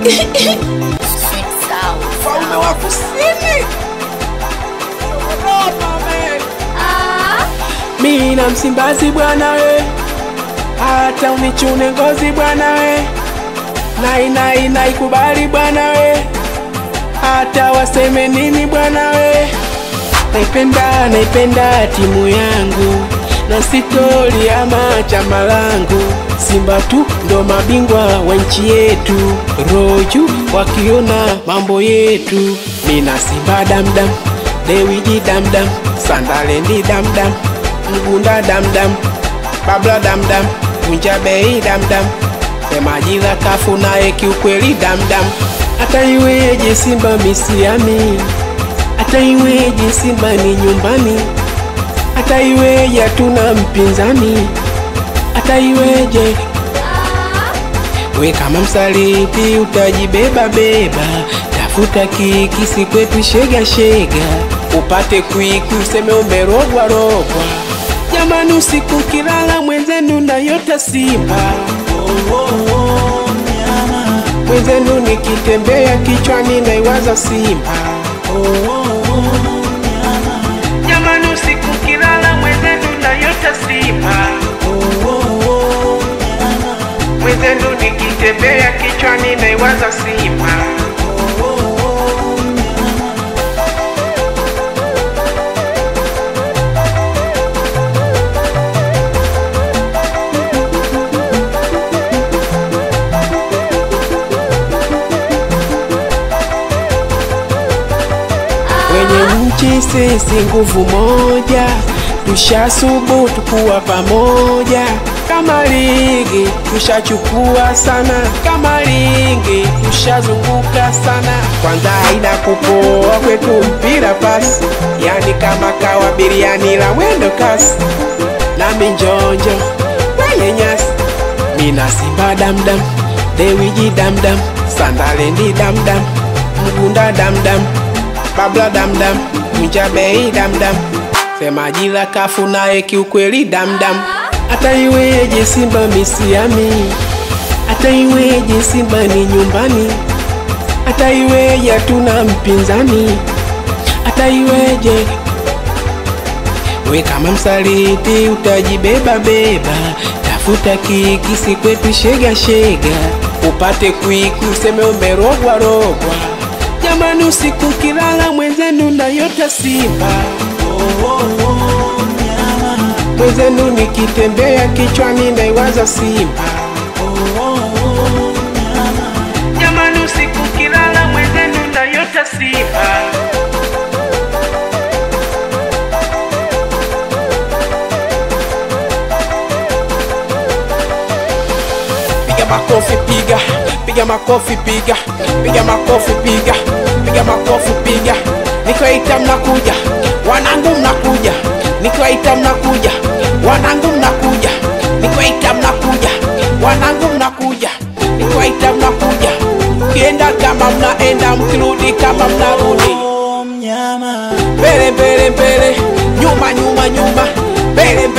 Mfalme wa kusini. Mi na Msimbazi bwana we, hata unichune ngozi bwana we, nai nai naikubali bwana we, hata waseme nini bwana we, naipenda naipenda timu yangu na sitori ama chama langu. Simba tu ndo mabingwa wa nchi yetu, roju wakiona mambo yetu. Mina Simba damdam, Dewiji damdam, Sandalendi damdam, Mgunda damdam, Babla damdam, Kunja Bei damdam, Semajila kafu naye kiukweli damdam. Hata iweje Simba misiami, hata iweje Simba ni nyumbani hata iweje hatuna mpinzani, hata iweje we kama msaliti utajibeba beba, tafuta kikisi kwetu shega shega, upate kwikwi useme umerogwa rogwa. Jamani, usiku kilala mwenzenu nayota Simba mwenzenu nikitembea kichwani naiwaza Simba Jamani, usiku kilala mwenzenu nayota Simba mwenzenu nikitembea kichwani naiwaza Simba wenye nchi sisi nguvu moja, tushasubutu kuwa pamoja. Kama ligi tushachukua sana, kama ligi tushazunguka sana. Kwanza haina kupoa kwetu mpira pasi, yani kama kawa biriani la mwendo kasi, nami njonjo kwenye nyasi, mina Simba damdam, Dewiji damdam, Sandalendi damdam, Mgunda damdam Babla damdam, Kunja Bei damdam, Semajila kafu naye kiukweli damdam. Hata iweje Simba misiami, hata iweje Simba ni nyumbani, hata iweje hatuna mpinzani, hata iweje we kama msaliti utajibeba beba, tafuta kikisi kwetu shega shega, upate kwikwi useme umerogwa rogwa. Jamani, usiku kilala mwenzenu nayota Simba mwenzenu nikitembea kichwani naiwaza Simba Jamani, usiku kilala mwenzenu nayota Simba piga makofi piga piga makofi piga piga makofi piga piga makofi piga nikiwaita mnakuja wanangu mnakuja nikiwaita mnakuja wanangu mnakuja nikiwaita mnakuja wanangu mnakuja nikiwaita mnakuja kienda kama mnaenda mkirudi kama mnarudi mbele mbele mbele nyuma nyuma nyuma mbele mbele